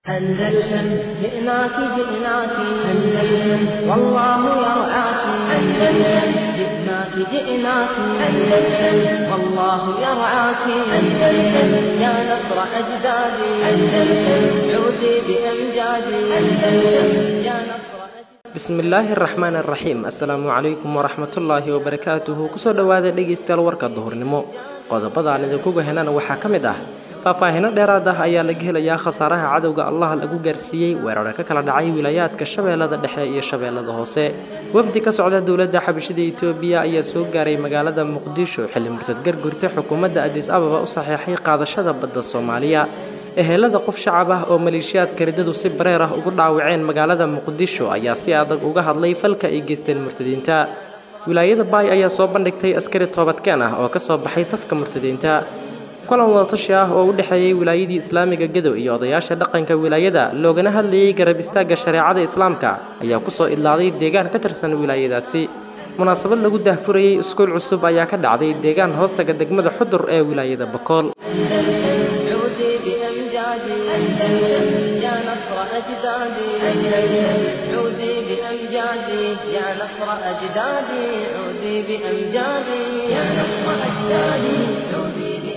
أندلسن جئناك جئناك أندلسن والله يرعاك أندلسن جئناك جئناك أندلسن والله يرعاك أندلسن يا نصر أجدادي أندلسن عودي بأمجادي أندلسن يا نصر bismillaahi araxmaan araxiim assalaamu calaykum waraxmatullaahi wabarakaatuhu kusoo dhowaada dhegaystayaal warka duhurnimo qodobadaan idinkuga henana waxaa ka mid ah faahfaahino dheeraad ah ayaa laga helayaa khasaaraha cadowga allah lagu gaarsiiyey weerara ka kala dhacay wilaayaadka shabeellada dhexe iyo shabeellada hoose wafdi ka socda dowladda xabashida itoobiya ayaa soo gaaray magaalada muqdisho xilli murtad gargurta xukuumadda adis ababa u saxeexay qaadashada badda soomaaliya ehelada qof shacab ah oo maleeshiyaadka riddadu si bareer ah ugu dhaawaceen magaalada muqdisho ayaa si adag uga hadlay falka ay geysteen murtadiinta wilaayada baay ayaa soo bandhigtay askari toobadkeen ah oo ka soo baxay safka murtadiinta kulan wadatashi ah oo u dhexeeyey wilaayadii islaamiga gadow iyo odayaasha dhaqanka wilaayada loogana hadlayey garab istaagga shareecada islaamka ayaa kusoo idlaaday deegaan ka tirsan wilaayadaasi munaasabad lagu daahfurayey iskuul cusub ayaa ka dhacday deegaan hoostaga degmada xudur ee wilaayada bakool عودي بأمجادي أندلسن يا نصر أجدادي أندلسن عودي بأمجادي يا نصر أجدادي عودي بأمجادي يا نصر أجدادي عودي بأمجادي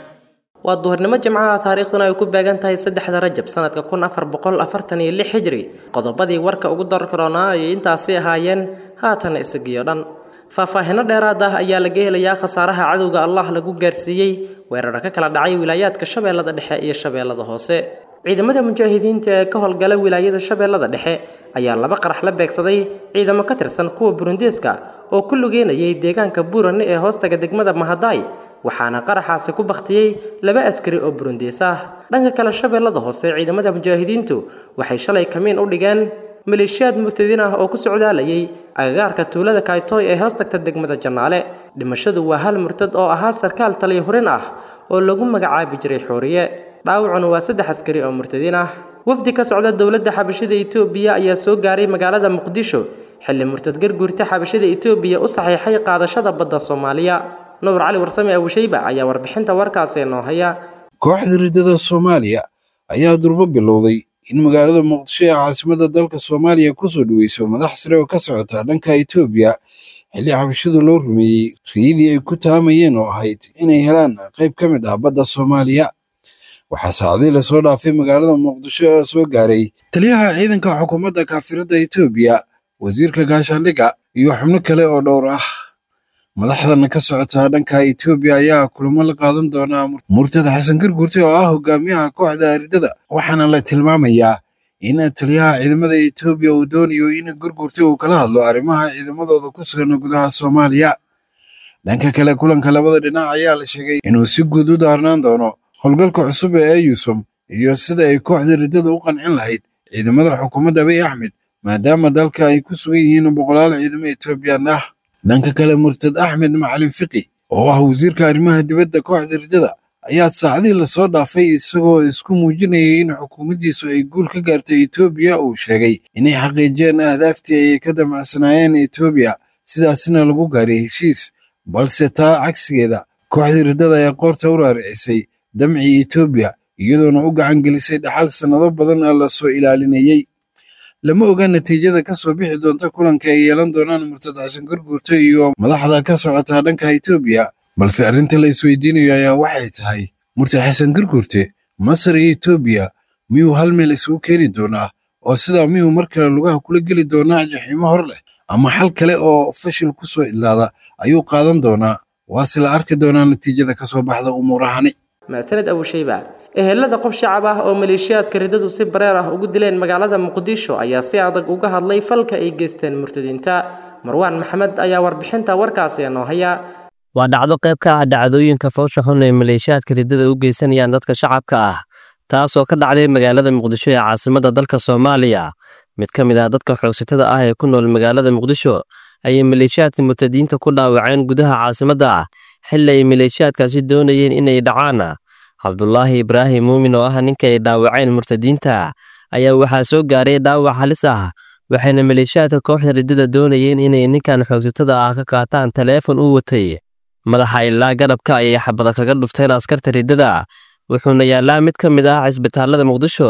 waa duhurnimo jimcaha taariikhduna ay ku beegan tahay saddexda rajab sanadka kun afar boqol afartan iyo lix hijri qodobadii warka ugu darkaroonaa ayay intaasi ahaayeen haatana isagiyo dhan faahfaahino dheeraad ah ayaa laga helayaa khasaaraha cadowga allah lagu gaarsiiyey weerara ka kala dhacay wilaayaadka shabeellada dhexe iyo shabeellada hoose ciidamada mujaahidiinta ee ka howlgala wilaayada shabeellada dhexe ayaa laba qarax la beegsaday ciidamo ka tirsan kuwa burundeeska oo ku lugeynayay deegaanka buurane ee hoostaga degmada mahadaay waxaana qaraxaasi ku baktiyey laba askari oo burundees ah dhanka kale shabeellada hoose ciidamada mujaahidiintu waxay shalay kamiin u dhigeen maleeshiyaad murtadiin ah oo ku socdaalayay agagaarka tuulada kaytoy ee hoos tagta degmada jannaale dhimashadu waa hal murtad oo ahaa sarkaal taliya hurin ah oo lagu magacaabi jiray xooriye dhaawacuna waa saddex askari oo murtadiin ah wafdi ka socda dowladda xabashida itoobiya ayaa soo gaaray magaalada muqdisho xilli murtad garguurta xabashida itoobiya u saxiixay qaadashada badda soomaaliya nuur cali warsame abushayba ayaa warbixinta warkaasi noo haya kooxda riddada soomaaliya ayaa durbo bilowday in magaalada muqdisho ee caasimadda dalka soomaaliya kusoo dhaweyso madax sare oo ka socota dhanka itoobiya xilli xabashadu loo rumeeyey riyadii ay ku taamayeen oo ahayd inay helaan qayb ka mid ah badda soomaaliya waxaa saacadii lasoo dhaafay magaalada muqdisho ee soo gaaray taliyaha ciidanka xukuumadda kaafiradda itoobiya wasiirka gaashaandhigga iyo xubno kale oo dhowr ah madaxdan ka socota dhanka itoobiya ayaa kulamo la qaadan doonaa murtad xasan garguurte oo ah hogaamiyaha kooxda riddada waxaana la tilmaamayaa in taliyaha ciidamada itoobiya uu doonayo in garguurte uu kala hadlo arrimaha ciidamadooda ku sugan gudaha soomaaliya dhanka kale kulanka labada dhinac ayaa la sheegay inuu si guud u daarnaan doono howlgalka cusub ee eyusum iyo sida ay kooxda riddada u qancin lahayd ciidamada xukuumadda abiy axmed maadaama dalka ay ku sugan yihiin boqolaal ciidamo etoobiyaan ah dhanka kale murtad axmed macalin fiqi oo ah wasiirka arrimaha dibadda kooxda riddada ayaa saacadii lasoo dhaafay isagoo isku muujinayay in xukuumaddiisu ay guul ka gaartay etoobiya uu sheegay inay xaqiijiyeen ahdaaftii ay ka damacsanaayeen etoobiya sidaasina lagu gaaray heshiis balse taa cagsigeeda kooxda riddada ayaa qoorta u raaricisay damcii etoobiya iyadoona u gacan gelisay dhaxal sannado badan lasoo ilaalinayey lama oga natiijada ka soo bixi doonta kulanka ay yeelan doonaan murtad xasan garguurte iyo madaxda ka socota dhanka itoobiya balse arrinta la isweydiinayo ayaa waxay tahay murtad xasan garguurte masar iyo etoobiya miyuu hal meel isugu keeni doonaa oo sidaa miyuu mar kale lugaha kula geli doonaa jaxiimo hor leh ama xal kale oo fashil ku soo idlaada ayuu qaadan doonaa waase la arki doonaa natiijada ka soo baxda umuurahani mahadsaned abushayba ehelada qof shacab ah oo maleeshiyaadka riddadu si bareer ah ugu dileen magaalada muqdisho ayaa si adag uga hadlay falka ay geysteen murtadiinta marwaan maxamed ayaa warbixinta warkaasi noo haya waa dhacdo qayb ka ah dhacdooyinka foosha xun ee maleeshiyaadka riddada u geysanayaan dadka shacabka ah taasoo ka dhacday magaalada muqdisho ee caasimadda dalka soomaaliya mid ka mid ah dadka xoogsatada ah ee ku nool magaalada muqdisho ayay maleeshiyaadka murtadiinta ku dhaawaceen gudaha caasimadda xilli ay maleeshiyaadkaasi doonayeen inay dhacaan cabdulaahi ibraahim muumin oo ah ninka ay dhaawaceen murtadiinta ayaa waxaa soo gaaray dhaawac halis ah waxayna maleeshiyaadka kooxda riddada doonayeen inay ninkan xoogsatada ah ka qaataan taleefon u watay madaxa ilaa garabka ayay xabada kaga dhufteen askarta riddada wuxuuna yaallaa mid ka mid ah cisbitaalada muqdisho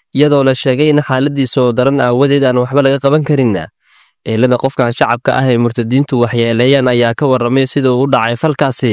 iyadoo la sheegay in xaaladiisa oo daran aawadeed aan waxba laga qaban karin eelada qofkan shacabka ah ee murtadiintu waxyeeleeyaan ayaa ka warramay sida uu u dhacay falkaasi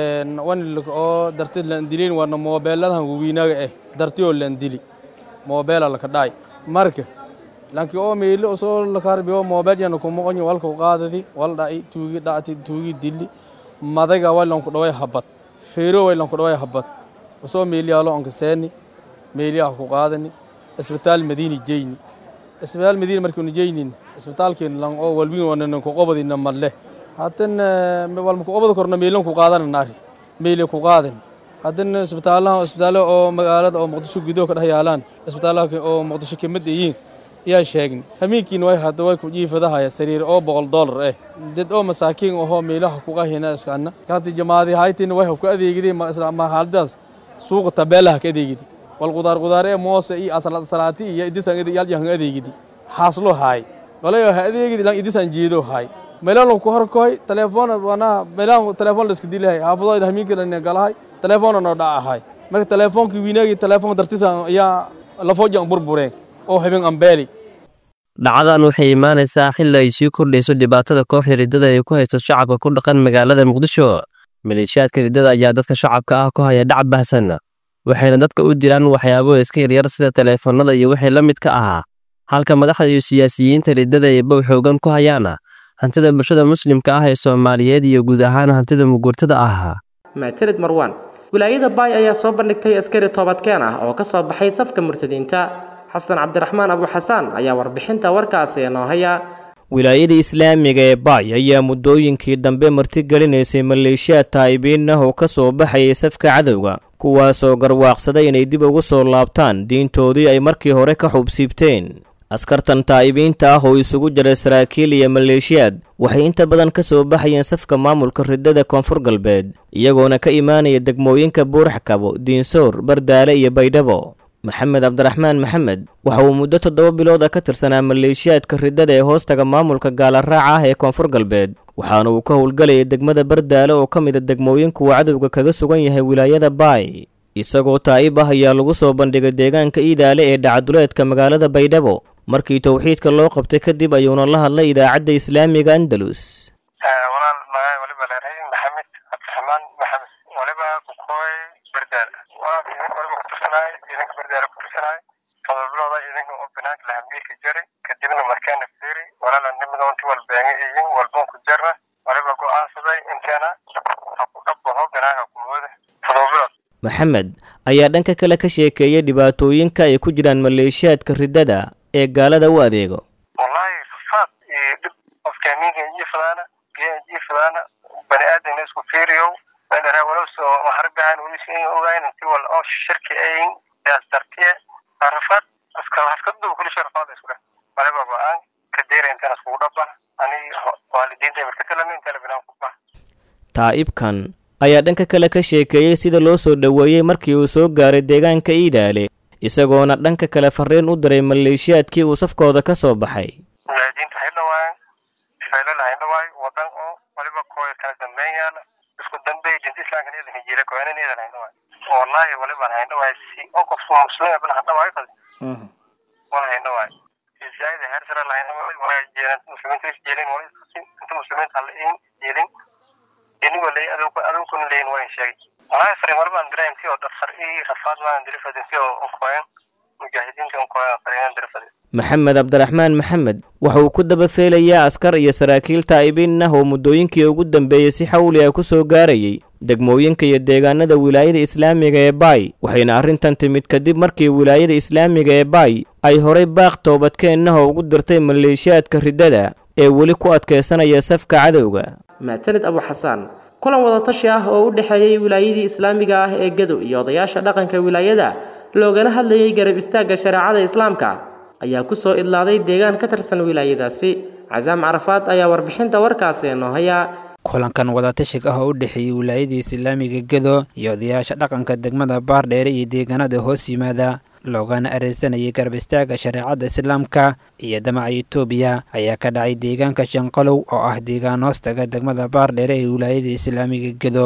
wanilk oo darti landilin wana moobeeladahan wawiinaga eh darti oo landili moobeela laka dhacay marka lanki oo meelo soo lakarbiyo moobeel yana kumoqonyo walka qaadadi wal dhaci tuugi dhacti tuugi dili madaga walanku dhaway habad feero walanku dhaway habad usoo meeliyaalo onka seeni meeliyaha ku qaadani isbitaal madiini jeyni isbitaal madiina markiinu jeynin isbitaalkeen lan oo walwiin wanan ku qobadina malle hadan walma ku qobada korna meelan ku qaadana naari meele ku qaadani hadan isbitaalaha isbitaalo oo magaalada oo muqdisho gudaha ka dhex yaalaan isbitaalaha oo muqdisho ka mid yihiin ayaa sheegni hamiinkiina way hadda way ku jiifadahaya sariir oo boqol dollar eh dad oo masaakiin ahoo meelaha ku qahina iskana kanti jamaadi haytin way ku adeegideen ma haaladaas suuqa tabeelaha ka adeegidi wal qudaar qudaar ee moose iyo asalad salaati iyo idisan yal yan adeegidi xaaslo hay qolayo ha adeegidi lan idisan jeedo hay meelan ku horkoy telefoon wana meelan telefoon la iska dilahay haafado hamiinka la galahay telefoon no dhacahay marka telefoonkii wiinagi telefoon dartisan ayaa la foojan burbureen oo habeen ambeeli dhacdadan waxay imaanaysaa xilli ay sii kordhayso dhibaatada kooxda riddada ay ku haysto shacabka ku dhaqan magaalada muqdisho maleeshiyaadka riddada ayaa dadka shacabka ah ku haya dhac bahsan waxayna dadka u diraan waxyaabo iska yaryar sida taleefanada iyo wixii la midka ahaa halka madaxda iyo siyaasiyiinta riddada ay bow xoogan ku hayaana hantida bulshada muslimka ah ee soomaaliyeed iyo guud ahaan hantida mugurtada ah maatilid marwaan wilaayada baay ayaa soo bandhigtay askari toobadkeen ah oo ka soo baxay safka murtadiinta xasan cabdiraxmaan abuxasaan ayaa warbixinta warkaasi inoo haya wilaayada islaamiga ee baay ayaa muddooyinkii dambe martigelinaysay maleeshiyaad taa'ibiin ah oo ka soo baxayay safka cadowga kuwaasoo garwaaqsaday inay dib ugu soo laabtaan diintoodii ay markii hore ka xubsiibteen askartan taa'ibiinta ah oo isugu jira saraakiil iyo maleeshiyaad waxay inta badan ka soo baxayeen safka maamulka riddada koonfur galbeed iyagoona ka imaanaya degmooyinka buuraxkabo diinsoor bardaale iyo baydhabo maxamed cabdiraxmaan maxamed waxa uu muddo toddoba bilood ah ka tirsanaa maleeshiyaadka riddada ee hoostaga maamulka gaalaraaca ah ee koonfur galbeed waxaana uu ka howlgalayay degmada bardaale oo ka mida degmooyinka uu cadowga kaga sugan yahay wilaayada baay isagoo taa'ib ah ayaa lagu soo bandhigay deegaanka iidaale ee dhacaduleedka magaalada baydhabo markii towxiidka loo qabtay kadib ayuuna la hadlay idaacadda islaamiga andalus walaal magaay waliba leedahay maxamed cabdiraxmaan maxamed waliba kukooy bardaal waliba kutursanaay ciidanka bardaala kutursanaay todoba bilooda ciidanka oo banaanka lahambiilka jari kadibna markaana fiiri walaala nimidoonti walbeenge iyin walboon ku jarna waliba go'aansaday inteena ha ku dhabbaho banaanka kumooda todoba bilood maxamed ayaa dhanka kale ka sheekeeyay dhibaatooyinka ay ku jiraan maleeshiyaadka riddada ee gaalada u adeego wallahi rafaad iyo dhib qofka amiinka jiifadaana biyaha jiifadaana bani aadamna isku fiiriyow meeldharaa walowsoo harbahan weliska in ogayn inti wal oo shirki ayin yaas dartiye rafaad aska haskadu kulisha rafaad isku dheh waliba go-aan ka deera intaan iskugu dhaba ani waalidiinta markatalami intala binaan ku bah taa'ibkan ayaa dhanka kale ka sheekeeyey sida loo soo dhoweeyey markii uu soo gaaray deegaanka iidaale isagoona dhanka kale farriin u diray maleeshiyaadkii uu safkooda ka soo baxay mujaahidiinta hay dhawaayan faylala hay dhawaay wadan oo waliba kooy kala dambeyn yaala isku dambeey dinta islaamka needan hijiira kooyana needan hay dhawaay wallahi walibaan hay dhawaay si oo qofku muslima bal ha dhawaay qad wala hay dhawaay zaida heer sare lahayn dhawaay wala jeelan muslimiinta is jeelin wala inta muslimiinta hala in jeelin inigo lay adowku adowkuna leyin waa in sheegay walahi fariin walibaan diray intii oo dhafar ii rafaad waan dirifad intii oo unkooyan mujaahidiinta unkooyan fariinan dirifad maxamed cabdiraxmaan maxamed waxa uu ku daba feelayaa askar iyo saraakiil taa'ibiin ah oo muddooyinkii ugu dambeeyey si xawli ah ku soo gaarayay degmooyinka iyo deegaanada wilaayada islaamiga ee baay waxayna arrintan timid kadib markii wilaayada islaamiga ee baay ay horay baaq toobadkeennaha ugu dirtay maleeshiyaadka riddada ee weli ku adkaysanaya safka cadowga maatanid abuxasaan kulan wadatashi ah oo u dhexeeyey wilaayadii islaamiga ah ee gadow iyo odayaasha dhaqanka wilaayada loogana hadlayay garab istaagga shareecada islaamka ayaa ku soo idlaaday deegaan ka tirsan wilaayadaasi casaam carafaad ayaa warbixinta warkaasi inoo haya kulankan wadatashiga ah oo u dhexeeyey wilaayadii islaamiga gedo iyo odayaasha dhaqanka degmada baardheere iyo deegaanada hoos yimaada loogana areysanayay garab istaagga shareecadda islaamka iyo damaca etoobiya ayaa ka dhacay deegaanka shanqalow oo ah deegaan hoostaga degmada baardheere ee wilaayada islaamiga gedo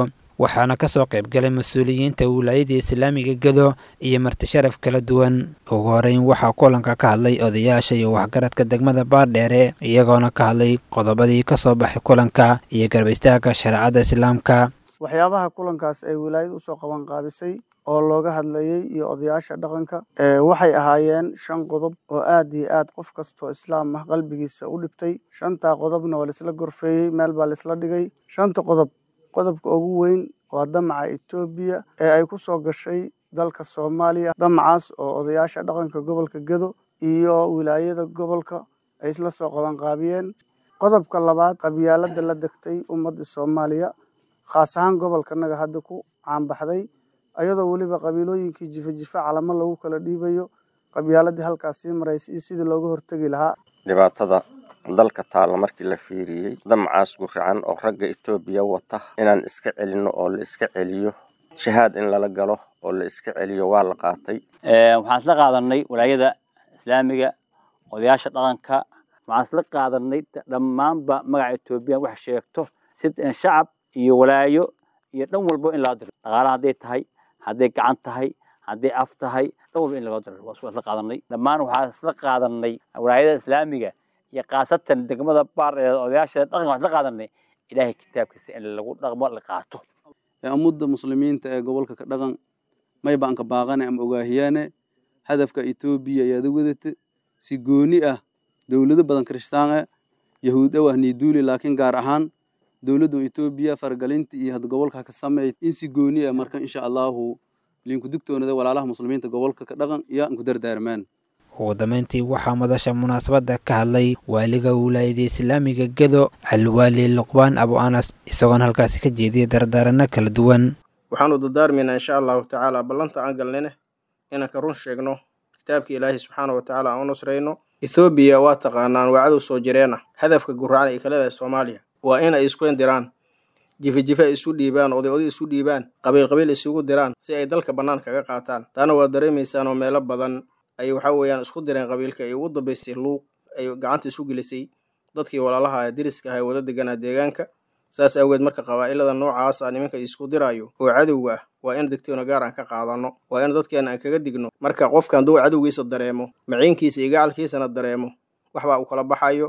waxaana kasoo qaybgalay mas-uuliyiinta wilaayada islaamiga gedo iyo marti sharaf kala duwan ugu horeyn waxaa kulanka ka hadlay odayaasha iyo waxgaradka degmada baardheere iyagoona ka hadlay qodobadii kasoo baxay kulanka iyo garbaystaagga shareecadda islaamka waxyaabaha kulankaas ay wilaayada usoo qaban qaabisay oo looga hadlayey iyo odayaasha dhaqanka waxay ahaayeen shan qodob oo aad iyo aad qof kastoo islaam ah qalbigiisa u dhibtay shantaa qodobna waa laisla gorfeeyey meel baa laisla dhigay shanta qodob qodobka ugu weyn waa damaca etoobiya ee ay ku soo gashay dalka soomaaliya damacaas oo odayaasha dhaqanka gobolka gedo iyo wilaayada gobolka ay isla soo qabanqaabiyeen qodobka labaad qabyaalada la degtay ummadda soomaaliya khaas ahaan gobolkanaga hadda ku caanbaxday ayadoo weliba qabiilooyinkii jifa jifa calamo lagu kala dhiibayo qabyaaladii halkaas sii maraysa iyo sidii looga hortegi lahaa dhibaatada dalka taalla markii la fiiriyey damacaas guracan oo ragga etoobiya wata inaan iska celinno oo la iska celiyo jihaad in lala galo oo la iska celiyo waa la qaatay waxaan isla qaadanay walaayada islaamiga odayaasha dhaqanka waxaan isla qaadanay dhammaanba magaca etoobiya wax sheegto si shacab iyo walaayo iyo dhan walbo in laga diro dhaqaala hadday tahay hadday gacan tahay hadday af tahay dhan walba in laga diro waa isla qaadanay dhammaan waxaan isla qaadanay walaayada islaamiga iyo khaasatan degmada baar ee odayaasha dhaqanka waxaan isla qaadanay ilaahay kitaabkiisa in lagu dhaqmo la qaato ummadda muslimiinta ee gobolka ka dhaqan mayba anka baaqane ama ogaahiyaane hadafka etoobiya ayaada wadata si gooni ah dowlado badan kiristaan ah yahuud ah niiduuli laakiin gaar ahaan dowladda etoobiya faragalinta iyo had gobolka ka sameey in si gooni ah marka insha allahu liinku digtoonada walaalaha muslimiinta gobolka ka dhaqan iyo anku dardaarmaan ugu dambeyntii waxaa madasha munaasabadda ka hadlay waaliga wilaayada islaamiga gedo alwaali luqbaan abu anas isagoona halkaasi ka jeediyay dardaaranno kala duwan waxaanu dardaarmaynaa insha allahu tacaala ballanta aan galnine inaan ka run sheegno kitaabka ilaahay subxaana wa tacaala aan u nusrayno ethoobiya waa taqaanaan waa cadow soo jireena hadafka guracan ay ka leedahay soomaaliya waa in ay isku indiraan jife-jife ay isu dhiibaan oday oday isu dhiibaan qabiil qabiil isugu diraan si ay dalka bannaan kaga qaataan taana waa dareemaysaan oo meelo badan ay waxa weeyaan isku direen qabiilka ay ugu dambaysay luuq ay gacanta isu gelisay dadkii walaalaha deriska aha ee wada deganaa deegaanka saas awgeed marka qabaa'ilada noocaas ah nimanka isku diraayo oo cadowga ah waa in degtoona gaar aan ka qaadano waa in dadkeena aan kaga digno marka qofka hadduu cadowgiisa dareemo maciinkiisa iyo gacalkiisana dareemo waxbaa uu kala baxayo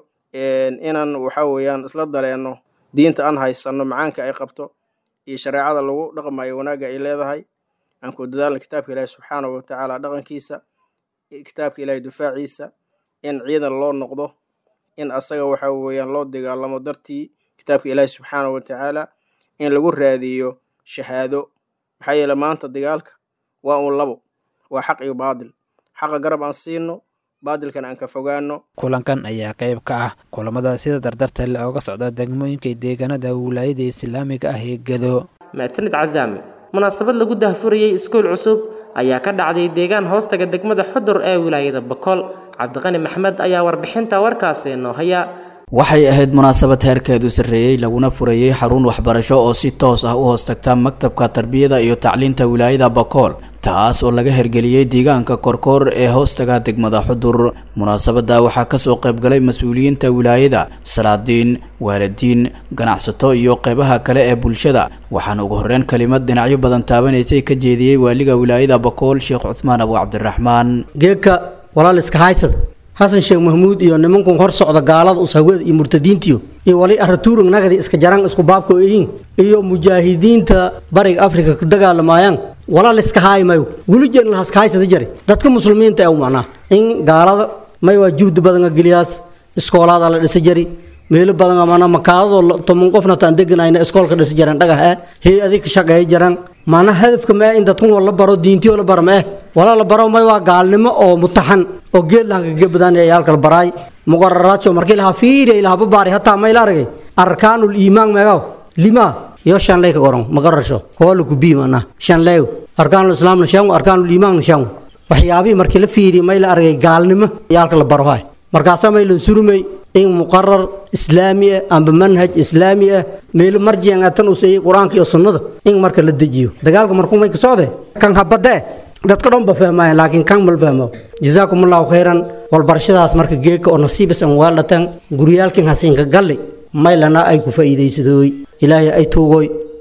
inaan waxa weeyaan isla dareenno diinta aan haysanno macaanka ay qabto iyo shareecada lagu dhaqmayo wanaagga ay leedahay aan ku dadaalna kitaabka ilaahi subxaana wa tacaala dhaqankiisa kitaabka ilaahay dufaaciisa in ciidan loo noqdo in asaga waxa weeyaan loo dagaalamo dartii kitaabka ilaahi subxaana wa tacaala in lagu raadiyo shahaado maxaa yeele maanta dagaalka waa uun labo waa xaq iyo baadil xaqa garab aan siino baadilkan aan ka fogaano kulankan ayaa qayb ka ah kulamada sida dardarta le ooga socda degmooyinka deegaanada wilaayada islaamiga ah ee gedo maasanid casaam munaasabad lagu dahfurayey iskuul cusub ayaa ka dhacday deegaan hoostaga degmada xudur ee wilaayada bakool cabdiqani maxmed ayaa warbixinta warkaasi noo haya waxay ahayd munaasabad heerkeedu sarreeyey laguna furayey xarun waxbarasho oo si toos ah u hoos tagta maktabka tarbiyada iyo tacliinta wilaayada bakool taas oo laga hergeliyey deegaanka korkoor ee hoostaga degmada xudur munaasabadda waxaa kasoo qaybgalay mas-uuliyiinta wilaayada salaadiin waalidiin ganacsato iyo qeybaha kale ee bulshada waxaana ugu horreyn kelimad dhinacyo badan taabanaysay ka jeediyey waaliga wilaayada bakool sheekh cuthmaan abu cabdiraxmaan geedka walaal iska haysad xasan sheekh mahmuud iyo nimankun hor socda gaalada usawada iyo murtadiintiyo iyo wali aratuurug nagadi iska jaraan isku baabka ihiin iyo mujaahidiinta bariga afrika ka dagaalamayaan walaal iska haaymayo welijeedna lahaska haysada jare dadka muslimiinta ee u macnaa in gaalada may waa juhdi badan geliyaas iskoolaada la dhisa jari meelo badan mana makaadadoo toban qofna taan deganayna iskoolka dhisa jaraan dhagax eh hey adig ka shaqeeya jaraan maana hadafka maa in dadkun la baro diintiyo la baro ma eh walaa la baro may waa gaalnimo oo mutaxan oo geed lahan kaga badan ee yaalka la baraay muqararaadso markii lahaa fiiriya ilaha babaari hataa may la aragay arkaanul iimaan meegaw lima iyo shan lay ka goron maqarasho koola ku bii mana shan lay arkaanul islaamna shan arkaanul iimaanna shan waxyaabihii markii la fiiriya may la aragay gaalnimo yaalka la baro hay markaasaa may la surumay in muqarar islaami ah amba manhaj islaami ah meel marjiyan tan u seeyay quraanka iyo sunnada in marka la dejiyo dagaalka markuu may ka socday kan habade dadka dhan ba fahmaayeen laakiin kan mal fahmo jazaakumullahu khayran walbarashadaas marka geeka oo nasiibas aan waalatan guryaalkin hasiinka galli maylana ay ku faa'iidaysadooy ilaahay ay tuugoy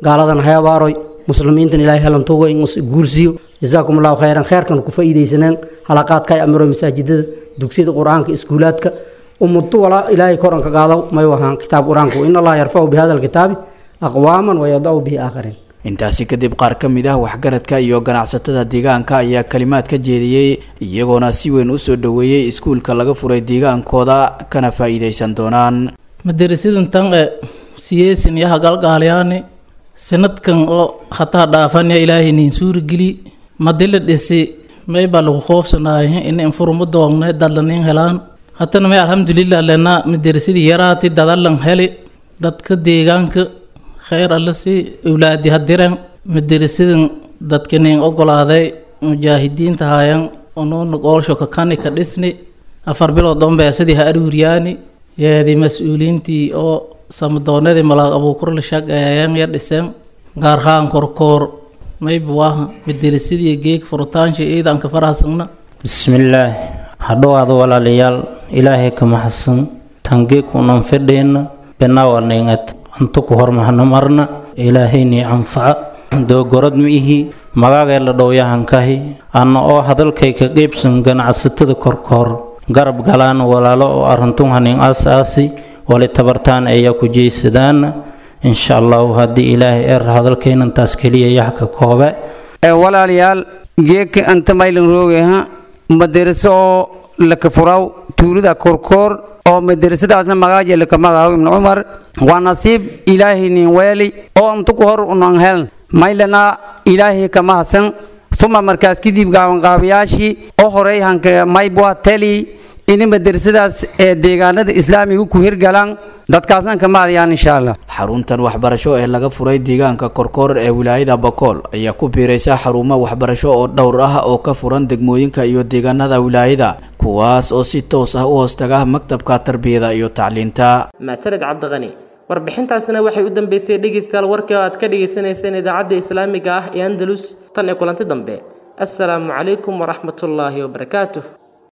gaaladan hayabaaroy muslimiintan ilaahay helantugo in guursiyo jazaakum allahu khayran kheerkan ku faa'iidaysaneen halaqaadka ay amiro masaajidada dugsiyada qur-aanka iskuulaadka ummaddu walaa ilaahay koranka qaado may wahaan kitaab qur-aanku in allaha yarfacu bi hada alkitaabi aqwaaman wayadacu bihi aakhariin intaasi kadib qaar ka mid ah waxgaradka iyo ganacsatada deegaanka ayaa kalimaad ka jeediyey iyagoona si weyn u soo dhoweeyey iskuulka laga furay deegaankooda kana faa'iidaysan doonaan madarasidan tan e siyeesin yaha galgaalyaani sanadkan oo hataa dhaafanya ilaahay niin suurigeli madila dhisi may baa lagu qoofsanaaye in infuruma doongne dadlanin helaan hatana may alxamdulilah lena madarasadii yaraati dadalan heli dadka deegaanka khayr alle si awlaadi hadiren madarasadan dadka nin ogolaaday mujaahidiinta haayan onuuna goolsho kakani ka dhisni afar bilood dhanbeesadii ha aruuriyaani yeedi mas-uuliintii oo samadoonadii malaaq abuukur la shaqeeyeen ya dhiseen gaarhaan korkoor mayba waaha madarasadii geeg furutaansha ciidanka farahasagna bismillaah hadhowaada walaalayaal ilaahay ka maxadsan tangeeg unan fedheenna benaawaningad antu ku hormahna marna ilaahaynii anfaca doogorad ma ihi magaagee la dhowyahankahi anna oo hadalkay ka qeybsan ganacsatada korkoor garab galaan walaalo oo arintun hanin aas-aasi wali tabartaan ayaa ku jeysadaana insha allahu haddii ilaahay er hadalkaynantaas keliya yaxka koobe walaalayaal geeka anta maylan roogeha madaraso oo laka furaw tuulida korkoor oo madarasadaasna magaaja laka magaaw ibnu cumar waa nasiib ilaahay nin weeli oo antu ku hor unan heln maylana ilaahay kama hasan uma markaas kadib gaabanqaabayaashii oo horey hanka maybwa teli ini madarasadaas ee deegaanada islaamiga ku hirgalaan dadkaasna kama adayaan insha allah xaruntan waxbarasho ee laga furay deegaanka korkoor ee wilaayada bakool ayaa ku biiraysa xarumo waxbarasho oo dhowr ah oo ka furan degmooyinka iyo deegaanada wilaayada kuwaas oo si toos ah u hoostaga maktabka tarbiyada iyo tacliinta maasaned cabdiqani warbixintaasina waxay u dambeysay dhegeystayaal warkii oo aad ka dhagaysanayseen idaacadda islaamiga ah ee andalus tan ee kulanti dambe assalaamu calaykum waraxmatullaahi wabarakaatuh